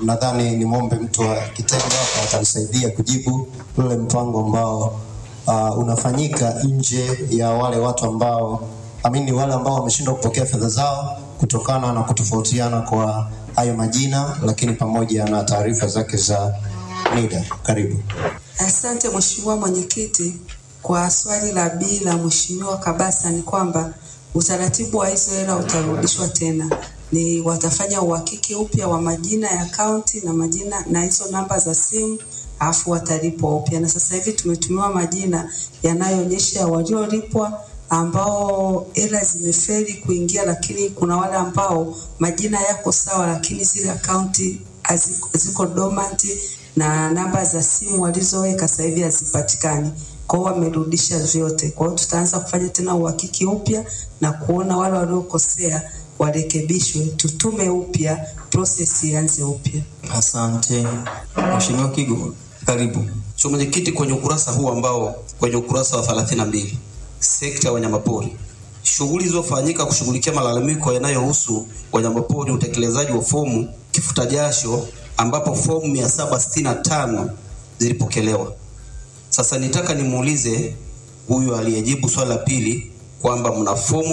nadhani nimwombe mtu wa kitengo hapa atanisaidia kujibu ule mpango ambao uh, unafanyika nje ya wale watu ambao amini wale ambao wameshindwa kupokea fedha zao kutokana na kutofautiana kwa hayo majina, lakini pamoja na taarifa zake za NIDA. Karibu. Asante Mheshimiwa Mwenyekiti. Kwa swali la B la Mheshimiwa Kabasa ni kwamba utaratibu wa hizo hela utarudishwa tena, ni watafanya uhakiki upya wa majina ya akaunti na majina na hizo namba za simu alafu watalipwa upya, na sasa hivi tumetumiwa majina yanayoonyesha waliolipwa ambao hela zimefeli kuingia, lakini kuna wale ambao majina yako sawa, lakini zile akaunti haziko- ziko dormant na namba za simu walizoweka sasa hivi hazipatikani. Kwa hiyo wamerudisha vyote. Kwa hiyo tutaanza kufanya tena uhakiki upya na kuona wale waliokosea warekebishwe, tutume upya, process ianze upya. Asante Mheshimiwa Kigo, karibu. Mheshimiwa Mwenyekiti, kwenye ukurasa huu ambao kwenye ukurasa wa 32 sekta ya wanyamapori, shughuli zilizofanyika kushughulikia malalamiko yanayohusu wanyamapori, utekelezaji wa fomu kifuta jasho, ambapo fomu 765 zilipokelewa. Sasa nitaka nimuulize huyu aliyejibu swali la pili kwamba mna fomu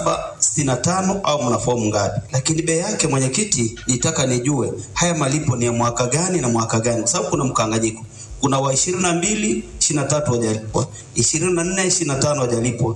765 au mna fomu ngapi? Lakini bei yake mwenyekiti, nitaka nijue haya malipo ni ya mwaka gani na mwaka gani, kwa sababu kuna mkanganyiko. Kuna wa 22 23 hawajalipwa, 24 25 hawajalipwa,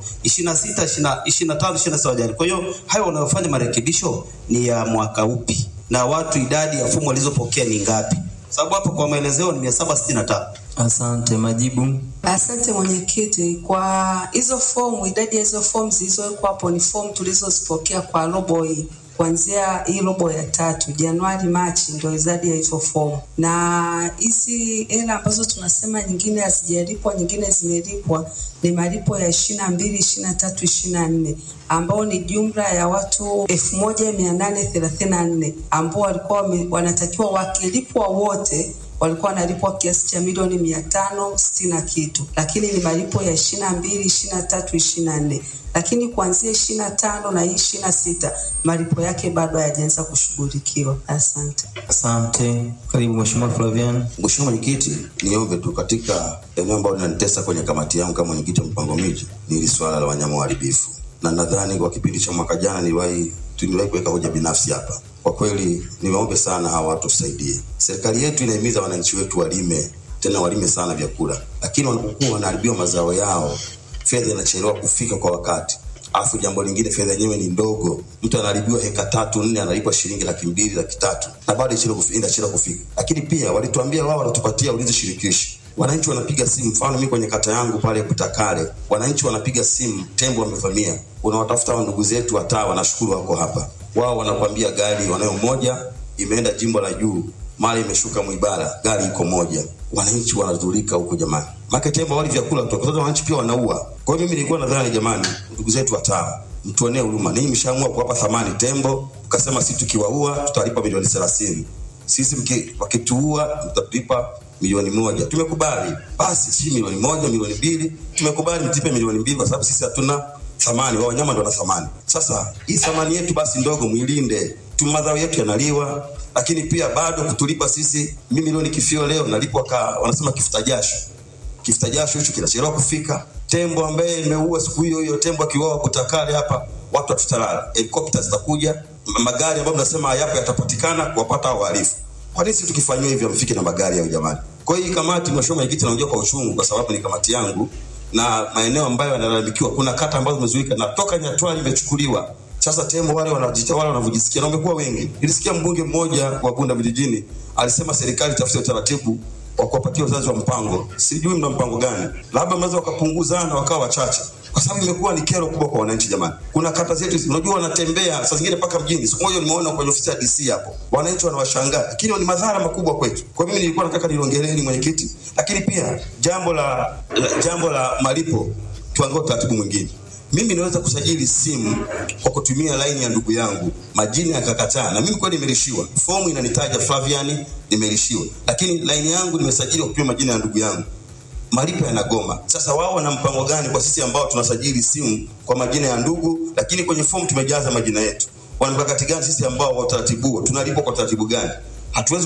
26 25 26 hawajalipwa. Kwa hiyo hayo wanayofanya marekebisho ni ya mwaka upi, na watu idadi ya fomu walizopokea ni ngapi? Sababu hapo kwa maelezeo ni 765. Asante, majibu. Asante mwenyekiti. Kwa hizo fomu, idadi ya hizo fomu zilizowekwa hapo ni fomu tulizozipokea kwa robo hii kuanzia hii robo ya tatu Januari Machi, ndio idadi ya hizo fomu, na hizi hela ambazo tunasema nyingine hazijalipwa, nyingine zimelipwa ni malipo ya ishirini na mbili ishirini na tatu ishirini na nne ambao ni jumla ya watu elfu moja mia nane thelathini na nne ambao walikuwa wame- wanatakiwa wakilipwa wote walikuwa wanalipwa kiasi cha milioni mia tano sitini na kitu, lakini ni malipo ya ishirini na mbili ishirini na tatu ishirini na nne lakini kuanzia ishirini na tano na hii ishirini na sita malipo yake bado hayajaanza kushughulikiwa. Asante. Asante, karibu Mheshimiwa Flavian. Mheshimiwa Mwenyekiti, niombe tu katika eneo ambalo linanitesa kwenye kamati yangu kama mwenyekiti wa mpango miji ni hili swala la wanyama waharibifu, na nadhani kwa kipindi cha mwaka jana niliwahi tuliwahi kuweka hoja binafsi hapa. Kwa kweli niwaombe sana hawa watu tusaidie. Serikali yetu inahimiza wananchi wetu walime, tena walime sana vyakula, lakini wanapokuwa wanaharibiwa mazao yao, fedha inachelewa kufika kwa wakati. Alafu jambo lingine, fedha yenyewe ni ndogo. Mtu anaharibiwa heka tatu nne, analipwa shilingi laki mbili laki tatu na bado inachelewa kufi- inachelewa kufika. Lakini pia walituambia wao wanatupatia ulinzi shirikishi. Wananchi wanapiga simu, mfano mimi kwenye kata yangu pale Butakale, wananchi wanapiga simu, tembo wamevamia. Unawatafuta hao ndugu zetu wataa, wanashukuru wako hapa. Wao wanakwambia gari wanayo moja imeenda jimbo la juu, mara imeshuka Mwibara, gari iko moja. Wananchi wanadhurika huko jamani, make tembo wali vyakula kutoka sasa, wananchi pia wanaua. Kwa hiyo mimi nilikuwa nadhani jamani, ndugu zetu wataa, mtuonee huruma. Ninyi mshaamua kuwapa thamani tembo, ukasema sisi tukiwaua tutalipa milioni thelathini sisi mki- wakituua mtatulipa milioni moja. Tumekubali basi, si milioni moja, milioni mbili, tumekubali mtipe milioni mbili kwa sababu sisi hatuna thamani, wao wanyama ndio wana thamani. Sasa hii thamani yetu basi ndogo mwilinde tu, madhao yetu yanaliwa, lakini pia bado kutulipa sisi. Mimi leo nikifio leo nalipwa ka wanasema kifuta jasho kifuta jasho hicho kinachelewa kufika. Tembo ambaye nimeua siku hiyo hiyo, tembo akiuawa Butakale hapa, watu hatutalala, helikopta zitakuja, ma- magari ambayo mnasema hayapo yatapatikana kuwapata hao wahalifu. Kwa nini sisi tukifanyiwa hivyo mfike na magari yao jamani? Kwa hiyo hii kamati, mheshimiwa mwenyekiti, naongea kwa uchungu kwa sababu ni kamati yangu na maeneo ambayo yanalalamikiwa, kuna kata ambazo zimezuika na toka Nyatwali imechukuliwa sasa tembo wale wanajiita wale wanavyojisikia na wamekuwa wengi. Nilisikia mbunge mmoja wa Bunda vijijini alisema serikali tafute utaratibu wa kuwapatia wazazi wa mpango. Sijui mna mpango gani, labda mnaweza wakapunguzana wakawa wachache, kwa sababu imekuwa ni kero kubwa kwa wananchi jamani. Kuna kata zetu hizi, unajua wanatembea saa zingine mpaka mjini. Siku moja nimeona kwenye ofisi ya DC hapo, wananchi wanawashangaa, lakini ni madhara makubwa kwetu. Kwa mimi nilikuwa nataka niliongeleni mwenyekiti, lakini pia jambo la, la jambo la malipo tuangalie utaratibu mwingine mimi naweza kusajili simu kwa kutumia laini ya ndugu yangu, majina yakakataa, na mimi kweli nimelishiwa. Fomu inanitaja Flavian, nimelishiwa, lakini laini yangu nimesajili kwa kutumia majina ya ndugu yangu, malipo yanagoma. Sasa wao wana mpango gani kwa sisi ambao tunasajili simu kwa majina ya ndugu, lakini kwenye fomu tumejaza majina yetu? Wana mkakati gani sisi ambao wa utaratibu huo tunalipwa kwa utaratibu gani? Hatuwezi